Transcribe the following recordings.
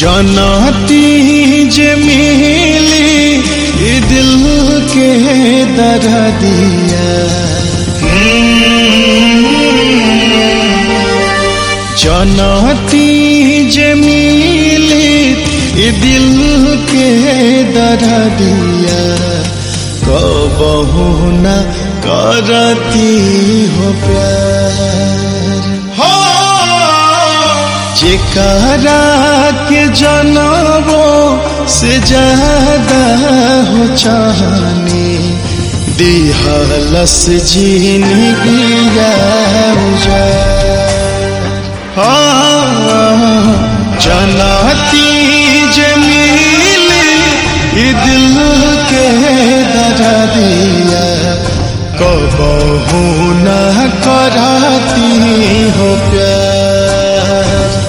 जनाती जे मिली ई दिल के दरा दिया जनाती जे मिली ई दिल के दरा दिया कबहू न करती हो प्यार हो जेकरा के जनबो से ज्यादा हो चाहनी दिहलस जिंदगी जनाती जमीली ई दिल के दरा दिया कबहू न कराती हो प्यार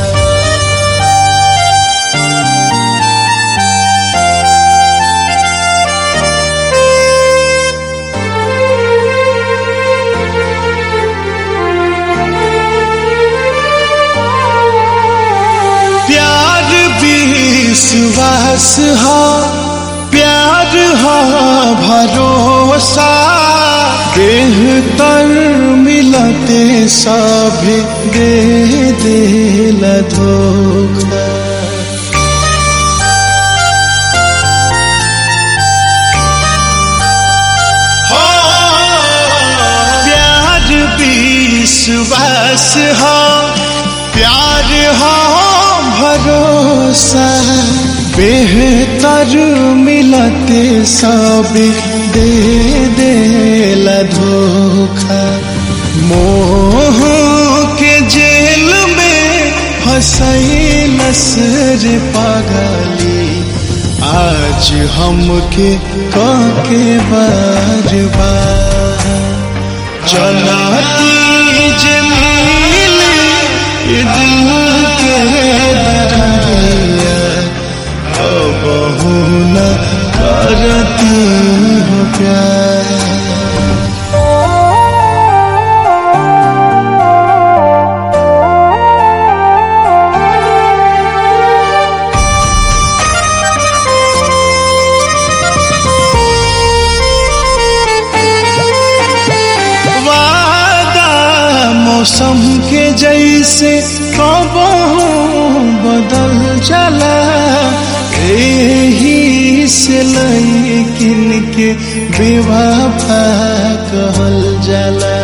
प्यार विश्वास हा प्यार हा भरोसा बेहतर मिलते सब दे दिल धोखा हो प्यार विश्वास हा प्यार हा भरोसा बेहतर मिलते सब दे दिल धोखा मोह के जेल में फसई नसर पागली आज हमके काके बार बार चलाती जमीली ये दिल के दरिया कबहू न करती हो प्यार वादा मौसम के जैसे कबहू बदल चला एही से लैकिन के बेवफा कहल जाला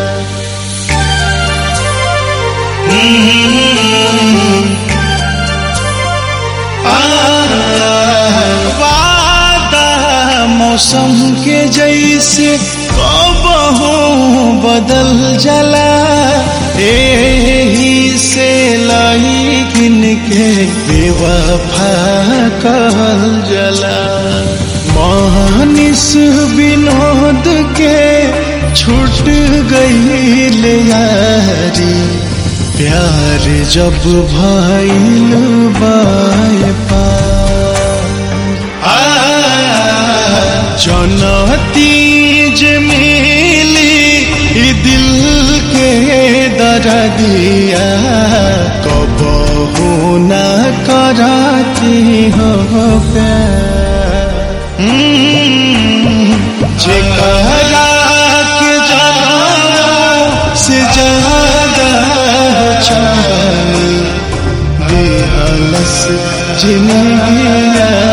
वादा मौसम के जैसे कबहू बदल जला एही से लैकिन के बेवफा कहल जला मानिस विनोद के छूट गई यारी प्यार जब भइल बाय पार जनती जमीली ई दिल के दरा दिया कबहू न कराती हो प्यार जेकरा के जाना से ज्यादा चाहे बेहलस जिंदगी